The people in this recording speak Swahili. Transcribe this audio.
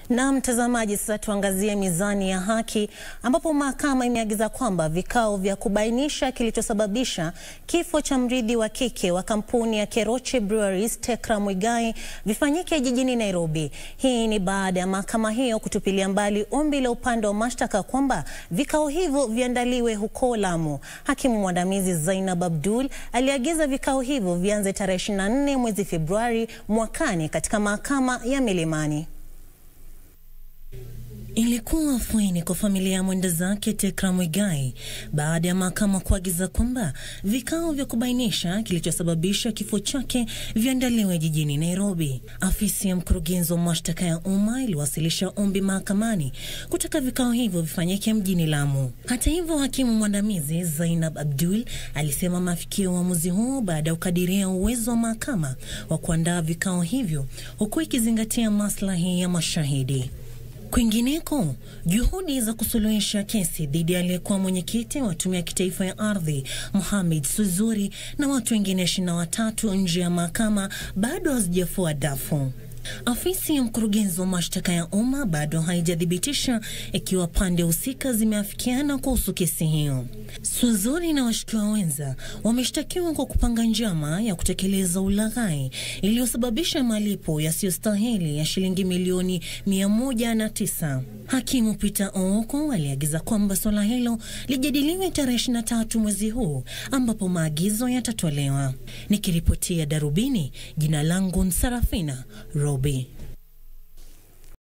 Na mtazamaji, sasa tuangazie mizani ya haki ambapo mahakama imeagiza kwamba vikao vya kubainisha kilichosababisha kifo cha mrithi wa kike wa kampuni ya Keroche Breweries Tekra Muigai vifanyike jijini Nairobi. Hii ni baada ya mahakama hiyo kutupilia mbali ombi la upande wa mashtaka kwamba vikao hivyo viandaliwe huko Lamu. Hakimu mwandamizi Zainab Abdul aliagiza vikao hivyo vianze tarehe 24 mwezi Februari mwakani katika mahakama ya Milimani. Ilikuwa afueni kwa familia ya mwenda zake Tekra Muigai baada ya mahakama kuagiza kwamba vikao vya kubainisha kilichosababisha kifo chake viandaliwe jijini Nairobi. Afisi ya mkurugenzi wa mashtaka ya umma iliwasilisha ombi mahakamani kutaka vikao hivyo vifanyike mjini Lamu. Hata hivyo, hakimu mwandamizi Zainab Abdul alisema mafikio uamuzi huo baada ya kukadiria uwezo wa mahakama wa kuandaa vikao hivyo huku ikizingatia maslahi ya mashahidi. Kwingineko, juhudi za kusuluhisha kesi dhidi ya aliyekuwa mwenyekiti wa tume ya kitaifa ya ardhi Mohamed Suzuri na watu wengine ishirini na watatu nje ya mahakama bado hazijafua dafu. Afisi ya mkurugenzi wa mashtaka ya umma bado haijathibitisha ikiwa pande husika zimeafikiana kuhusu kesi hiyo. Suzuri na washukiwa wenza wameshtakiwa kwa kupanga njama ya kutekeleza ulaghai iliyosababisha malipo yasiyostahili ya shilingi milioni mia moja na tisa. Hakimu Peter Ooko aliagiza kwamba suala hilo lijadiliwe tarehe 23 mwezi huu ambapo maagizo yatatolewa. Nikiripotia Darubini, jina langu Sarafina Robi.